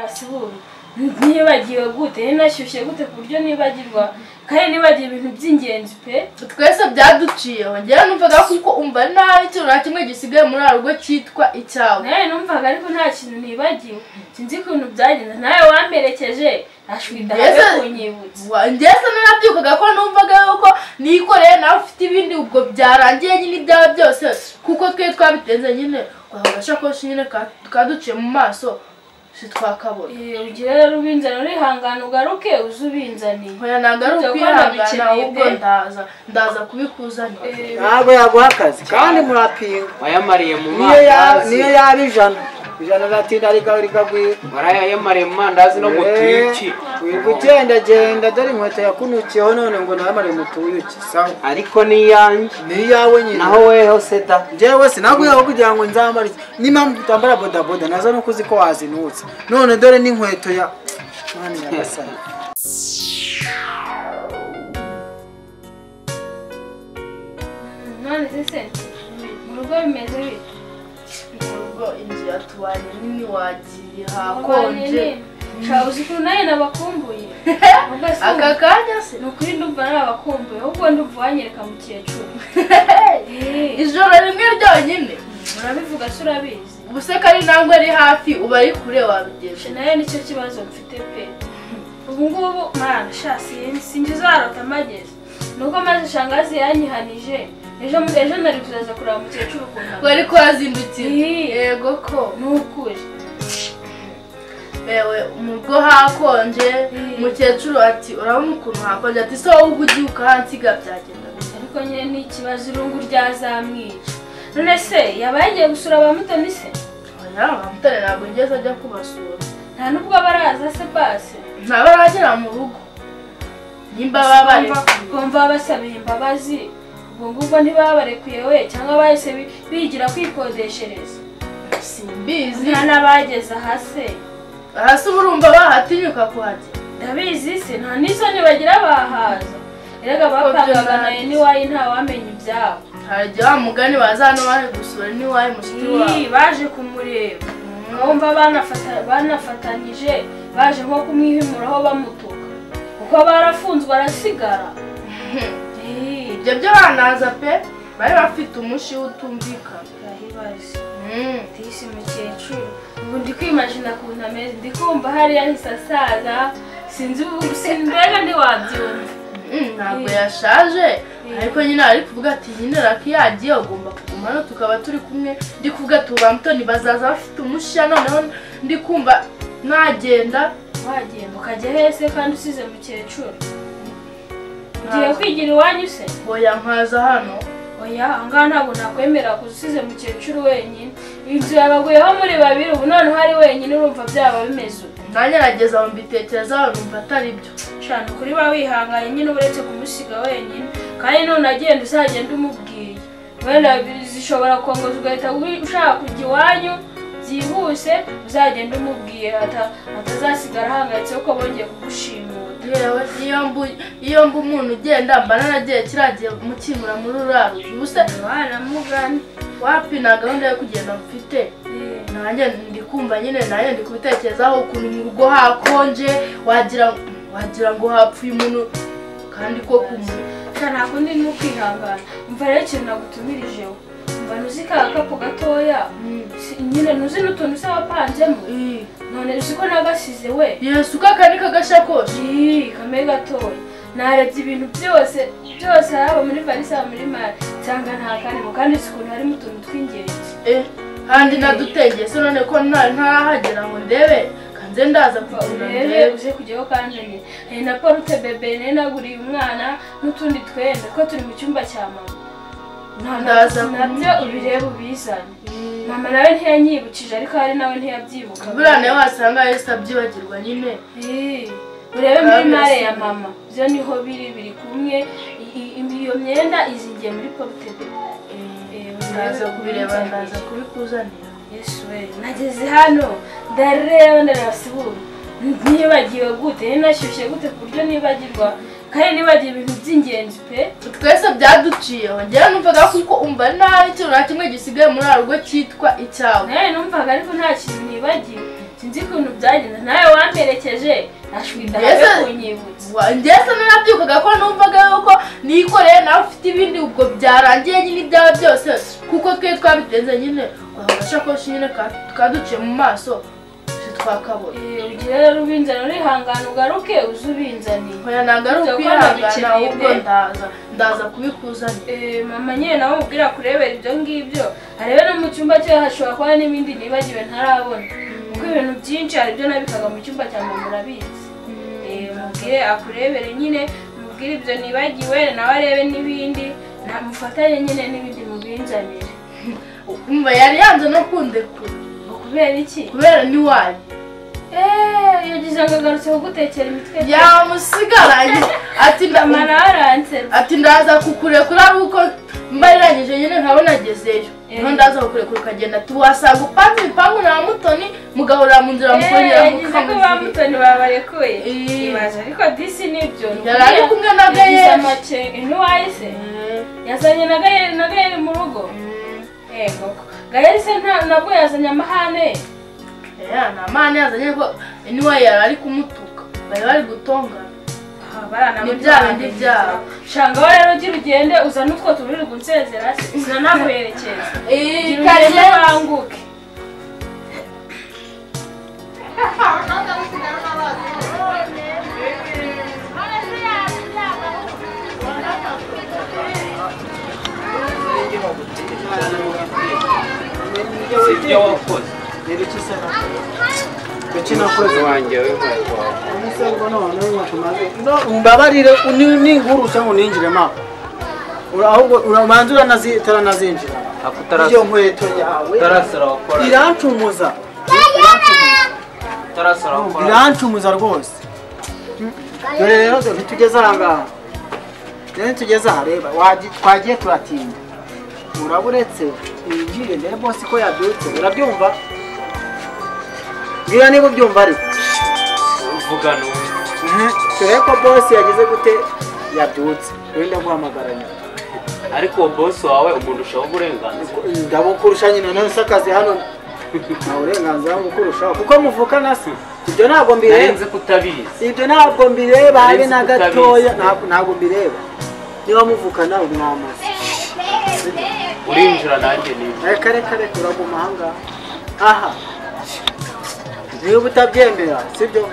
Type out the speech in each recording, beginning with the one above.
yasuhuye nibagiwe gute ninashyushye gute ku buryo nibagirwa kandi nibagiwe ibintu by'ingenzi pe twese byaduciyeho njyewe numvaga kuko umva nabi ikintu nta kimwe gisigaye muri rugo cyitwa icyawe nawe numvaga ariko nta kintu nibagiwe sinzi ukuntu byagenze nawe wamperekeje ashwita habe Mbese- kunyibutsa Wa- ndetse narabyukaga ko numvaga yuko nikoreye nawe ufite ibindi ubwo byarangiye nyine ibyawe byose kuko twe twabitenze nyine twaba agasakoshi nyine ka- kaduciye mu maso sitwakabona Eh, ugire rero ubinzana urihangana ugaruke uze ubinzaniye hoya ntabwo ari Ibyo ukwihangana bana ahubwo bikeneye pe. ndaza ndaza kubikuzanira Eh, ntabwo yaguha akazi kandi murapinga wayamariye mu niyo ya- mandazi niyo yaba ijana ijana riratinda ariko rigagwira warayamariye mu mandazi no mu twiki wirirwa ugendagenda dore inkweto yakunukiyeho none ngo nayamare mu tuyuki sawa ariko n'iyanjye ni iyawe nyine naho weho seda njyewe sinaguyeho kugira ngo nzambare n'impamvu utambara bodaboda nazo nuko uzi ko wazinutse none dore n'inkweto ya mwana nyagasani none se se mu rugo bimeze bite ubwo inzu yatubaye nini wagiye Urwanya hakonje nini? Shaka uzi ukuntu nawe nabakumbuye Ubwo se aka ubu- kanya se ni ukuri ndumva nabakumbuye ahubwo ndumva wanyereka mukecuru Eh, ijoro rimwe ryonyine urabivuga se urabizi ubuse ko ari nangwe ari hafi uba ari kure wabigenje nayo nicyo kibazo mfite pe ubu ngubu mwana sha sin- sinjizarota amagezi nuko maze shangazi yanyihanije ejo ejo nari kuzaza kureba mukecuru ukuntu wari kuhazindukiye Ih, yego ko ni ukuri yewe mu rugo hakonje Mm. umukecuru ati urabona ukuntu hakonje ati se wowe ubwo ugiye ukahansiga byagenda bite?" ariko nyine ni ikibazo irungu ryazamwica none se yaba yagiye gusura ba mutoni se oya bamutare ntabwo ngeze ajya kubasura nta n'ubwo baraza se basi ntaba aragera mu rugo nimba baba bari kumva basabiye imbabazi ubwo ngubwo ntibabarekuye we cyangwa bahise bi- bigira kwikodeshereza simbizi nta n'abageze ahase hasi uba urumva bahatinyuka kuhajya ndabizi se nta n'isoni bagira bahaza erega bapangaga nawe n'iwayi ntawamenya ibyabo hari igihe wa mugani baza hano baje gusura n'iwawe mushiki wawe Ii, baje kumureba bumva banafata- banafatanyije baje nko kumwihimuraho bamutuka kuko barafunzwe arasigara Ii, ibyo byo banaza pe bari bafite umushi utumvikana urahibaze Mm. disi mukecuru ubu ndi kwimajina ukuntu ameze ndi kumva hariya ahise asaza sinzi ubu simbega ntiwabyumva Mm, ntabwo yashaje ariko nyine ari kuvuga ati nyine raki yagiye agomba kuguma hano tukaba turi kumwe ndi kuvuga ati ubu Antoni bazaza bafite umushiya noneho ndi kumva nagenda wagenda ukajya hese kandi usize mukecuru ugiye kwigira iwanyu se hoya nkaza hano oya ahangaha ntabwo nakwemera kuza usize mukecuru wenyine inzu yabaguyeho muri babiri ubu noneho ari wenyine urumva byaba bimeze ute nagerageza ngo mbitekerezaho numva atari byo shana ukuri ba wihanganye nyine uretse kumusiga wenyine kandi none agenda uzagenda umubwiye wenda zishobora kongoza ugahita wi- ushaka kujya iwanyu byihuse uzagenda umubwiye ata- atazasigara ahangayitse kuko bongeye kugushimuta yewe iyo mbu iyo mbu umuntu ugenda mba naragiye kiriya gihe mukimura muri uriya ruzu ubuse mwana mugani wapi nta gahunda yo kugenda mfite Eh, nanjye ndi kumva nyine nanjye ndi kubitekerezaho ukuntu mu rugo hakonje wagira wagira ngo hapfuye umuntu kandi ko ku muntu shana ntabwo ndi no kwihangana mva rero ikintu nagutumirijeho mva ntuzi ka gakapu gatoya Si- nyine ntuzi n'utuntu se wapanzemo none uzi ko nagasize we yesu uko aka ni kagashakoshi Ii, kamwe gatoya narebye ibintu byose byose haba muri varisi haba muri mari nsanga nta kanimo kandi uzi ukuntu harimo utuntu tw'ingenzi Eh, kandi nadutengeye se none ko nta- ntarahagera ngo ndebe kanze ndaza Mva kugura urebe ndebe uze kujyaho kandi nyine hari na porute bebe nari naguriye umwana n'utundi twenda ko turi mu cyumba cya mama Nta- Ndaza nabyo ubirebe ubizane mama nawe ntiyanyibukije ariko hari nawe ntiyabyibuka buriya nawe wasanga yesi abyibagirwa nyine Ii, urebe muri mare ya mama byo niho biri biri kumwe I- i- iyo myenda izingiye muri porute bebe Eh, ndaza kubireba ndaza kubikuzanira yesu we nageze hano ndareba ndarabasibura nibagiwe gute ninashyushye gute ku buryo nibagirwa kandi nibagiwe ibintu by'ingenzi pe twese byaduciyeho njyewe numvaga kuko umva nabi ikintu nta kimwe gisigaye muri uriya rugo cyitwa icyawe nawe numvaga ariko nta kintu nibagiwe sinzi ukuntu byagenda nawe wamperekeje nashwinda Yesu. kunyibutsa ngese narabyukaga ko numvaga yuko nikoreye nawe ufite ibindi ubwo byarangiye nyine ibyawe byose kuko twe twabitenze nyine wahawe agasakoshi nyine ka- kaduciye mu maso titwakabona Eh, ugira rero ubinzana urihangana ugaruke uze ubinzaniye oya ntabwo ari Dore ko ukwihangana nabikeneye ahubwo pe. ndaza ndaza kubikuzanira Eh, mama nyine nawe umubwira kurebera ibyo ngibyo arebe no mu cyumba cye hashobora kuba n'ibindi nibagiwe ntarabona kuko ibintu byinshi hari ibyo nabikaga mu cyumba cya mama murabizi Eh, mubwire akurebere nyine mubwire ibyo nibagiwe nawe arebe n'ibindi namufatanye nyine n'ibindi mubinzanire umva yari yanze no kundekura Ngo kubera iki kubera ntiwanyu Eh, yagize ngo agarutse kugutekera imitwe yamusigaranye ati mama nda- nawe aransetse ati ndaza kukurekura ari uko mbariranyije nyine nkabona agezeyo Eh. niho ndaza kukurekura ukagenda tuwasanga upanze ibipangu na mutoni mugahurira mu nzira mukongera yagize ko ba mukamuzirika mutoni babarekuye Eh. ibaze ariko disi nibyo yari ari kumwe na yagize gayesi amakenga ntiwahise yazanye na Gael- na gayeri mu rugo yego gayeri se nta- nabwo yazanye amahane ni amahane yazanye ko niwe yari ari kumutuka bari bari gutongana Ah, barana Ni muri bya bande bindi byabo. shanga wowe rero ugira ugende uzane utwo tururi gunsezera sina naguherekeza gira ugende Kariyeri- banguke si ibyo wakoze rero icyo isa na kuki nakoze wanjye w'inkweto wawe umusego none ntumaze no mbabarire ni ni inkuru cyangwa ninjiremo aho Ura- ahubwo urabanza uranazi- utaranazinjira ako iyo utarasara nkweto yawe utarasara wakora irancumuza Irancumuza. utarasara wakora birancumuza rwose dore rero dore ntitugeze aha ngaha rero ntitugeze aha reba wagi- twagiye turatinda uraba uretse winjire ndebe bose ko yabyutse urabyumva mbwira niba ubyumva ariko vugana ubu dore ko bose yagize gute yabyutse rero ndaguhamagara nyuma ariko uwo bosi wawe umuntu ushaho uburenganzira ndabukurusha nyine none se akazi hano nta burenganzira bwo gukurushaho kuko muvukana si ibyo ntabwo mbireba narenze kutabizi ibyo ntabwo mbireba habe na Uretse gatoya kutabizi. ntabwo ntabwo mbireba niba muvukana umwamazi urinjira nanjye niba reka reka reka uraguma ahangaha aha niba utabyemera sibyo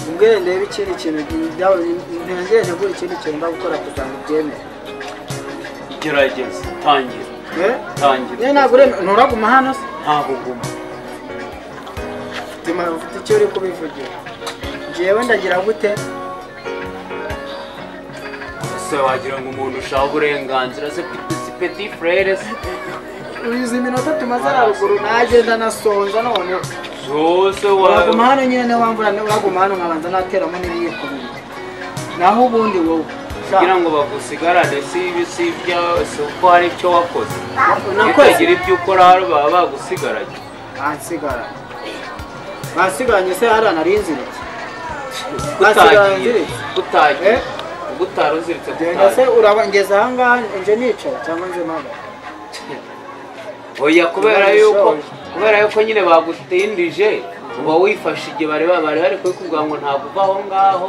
umbwire ndebe ikindi kintu byaba ntiyongere ntegure ikindi kintu ndagukora kugira ngo ubyemere gerageza tangira Eh? tangira niyo ntabwo uremera nturaguma hano se ntabwo uguma Tima, ufite icyo uri kubivugira njyewe ndagira gute ese wagira ngo umuntu ushaho uburenganzira se si peti frere se izi minota tumaze haruguru nagenda nasonza none zose uraguma wawe hano nyine ntiwambura uraguma hano nkabanza nateramo n'ibiyiko bibiri naho ubundi wowe shaka. kugira ngo bagusigarane si ibi si ibya si uko hari icyo wakoze iyo nakoze utagira ibyo ukora hano baba bagusigaranye bansigara bansigaranye se hariya nari nziritse gutagiye nziritse gutagiye Eh? gutara uziritse genda se gutagiye urabangeza ahangaha nje nicara cyangwa nze mpaga oya kubera Ubona yuko ishoboye. kubera yuko nyine bagutindije uba wifashe igihe bari bari bari kubikubwira ngo ntabwo uva aho ngaho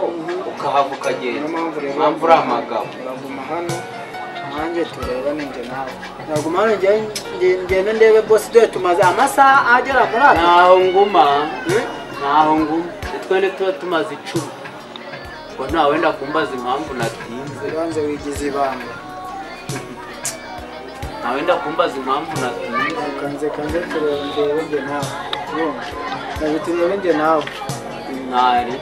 ukahava ukagenda niyo mpamvu rero impamvu uri amagabo uraguma hano nanjye tureba ninjye nawe uraguma hano njye- njye- ngende ndebe bose dore tumaze amasaha agera muri atatu ntaho nguma Eh? ntaho nguma twende tuba tumaze icumi ngo nta wenda kumbaza impamvu natinze ubanza wigize ibanga nta wenda kumbaza impamvu natinze kanze kanze tureba ndebe njye nawe Yumva. Reka turebe njye nawe ntari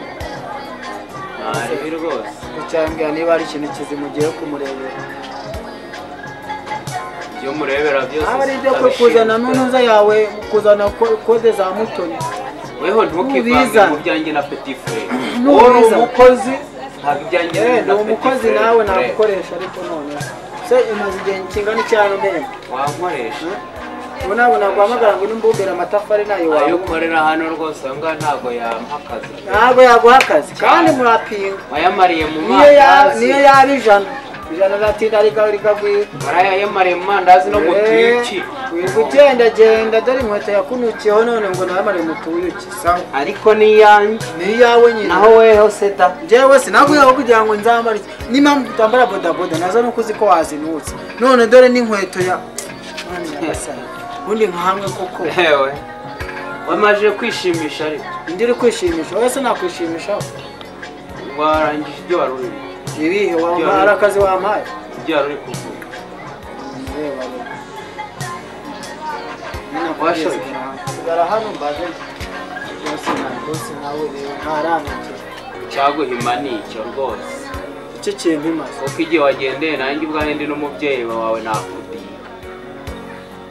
ntari bi rwose gucyambwira niba hari ikintu kizima ugiye kumurebera ibyo murebera byose haba ari ibyo si kwe kuzana abashinzwe. n'unuza yawe kuzana ko- kode za mutoni weho ntukivange N'ubizana. mu byanjye na petit frere N'ubizana. wowe uri umukozi ntabwo ibyanjye Eh, ni na petit umukozi frere nawe ukorera. nagukoresha ariko none se imaze igihe kingana icyaro mbere wankoresha ubu ntabwo naguhamagara ngo nimbumbire amatafari nayo ayo wawe ukorera hano rwose ayo ngaho ntabwo yampa akazi ntabwo yaguha akazi kandi murapinga wayamariye mu niyo yaba mandazi niyo yaba ijana ijana ratinda rikagwira barayaye maremandazi no gutwiki ugendagenda dore inkweto yakunukiyeho none ngo namare mu tuyuki sawa ariko niyanjye ni iyawe nyine naho weho seta njyewe sinaguyeho kugira ngo nzambare iki. n'impamvu utambara bodaboda nazo nuko uzi ko wazinutse none dore n'inkweto ya Mwana nyagasani, ubundi nkahamwe koko yewe wamaze kwishimisha ariko indi uri kwishimisha wowe se nakwishimishaho warangije ibyo wari urimo ibihe wamara akazi wampaye ibyo wari uri kuvura Mureba rero. Nyine Washoye. kugira ngo- sigara hano mbaze rwose na- rwose nawe rero ntaranukira cyaguhima ni icyo rwose icyo kintu imaze kuko igihe wagendeye nanjye ubwanjye ndi n'umubyeyi wawe nakudiye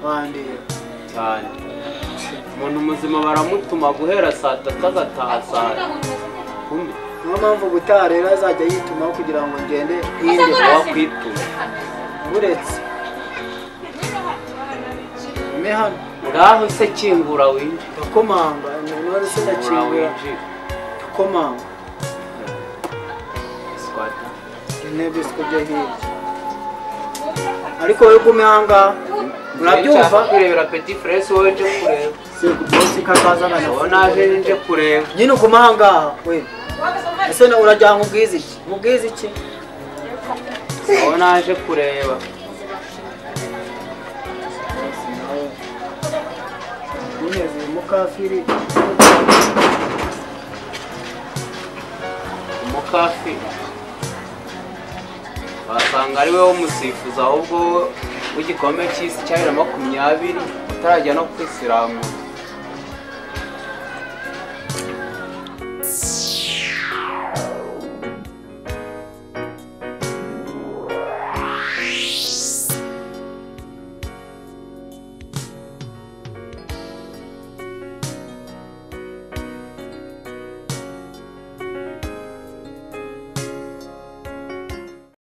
wandiye cyane umuntu muzima baramutuma guhera saa tatu agataha saa kumi niyo mpamvu ubutaha rero azajya yitumaho kugira ngo ngende hirinde wakwituma uretse ume hano ngaho se kingura winjira ndakomanga none se kingura ndakingura winjira ndakomanga Squatter. intebe siko byo hirya ariko wowe ugume ahangaha urabyumva Nshaka kurebera petit frere wowe nje kureba sekubosi kazazana wowe nawe naje nje kureba nyine uguma ahangaha we ese na- urajya ngo ubwize iki ubwize iki wowe naje kureba Uneze mukafiri umukafi wasanga ari wowe umusifuzi ahubwo wowe w'igikombe cy'isi cya bibiri na makumyabiri utarajya no kwisiramura